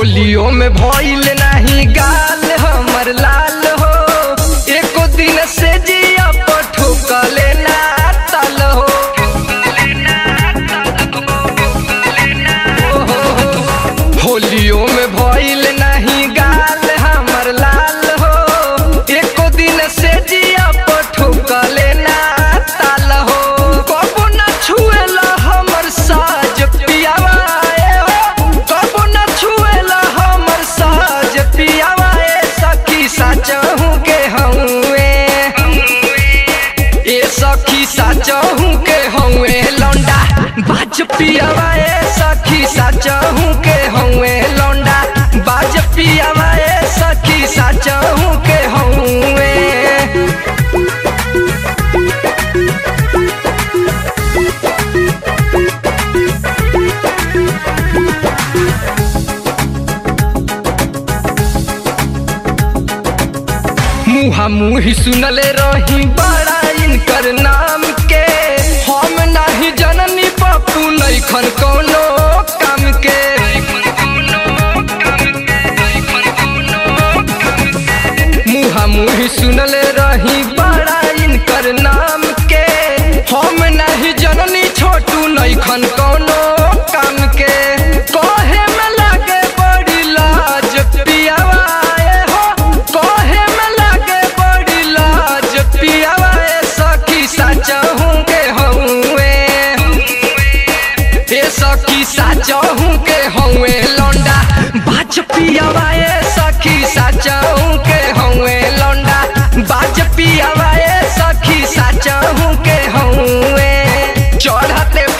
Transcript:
होलियो में भइल नाही गाल हमर लाल हो एको दिन से जिया पठुकले ना तल हो होलियो में भइल नहीं गाल हमर लाल हो एको दिन से जिया पठुकले ना ताल हो कबो ना छुएला हमर साज पियावा ए हो कबो ना छुएला हमर साज पियावा ए सखी साचहू के हउए ए सखी साचहू के हउए लौंडा बाज पियावा ए सखी साचहू के हउए लौंडा बाज पियावा ए सखी साचहू के हउए मुहा मुही सुनले रही बड़ा इनकर नाम के हम नाही जननी पप्पू नैखन कोनो काम के मुहा मुही सुनले रही बड़ा इनकर नाम के हम नाही जननी छोटू नैखन कोनो काम के कहे में लागे बड़ी लाज पियावा ए हो कहे में लागे बड़ी लाज पियावा ए सखी साचहू के हउए ए सखी साचहू के हउए लौंडा बाज पियावा ए सखी साचहू के हउए लौंडा बाज पियावा ए सखी साचहू के हउए चढ़ते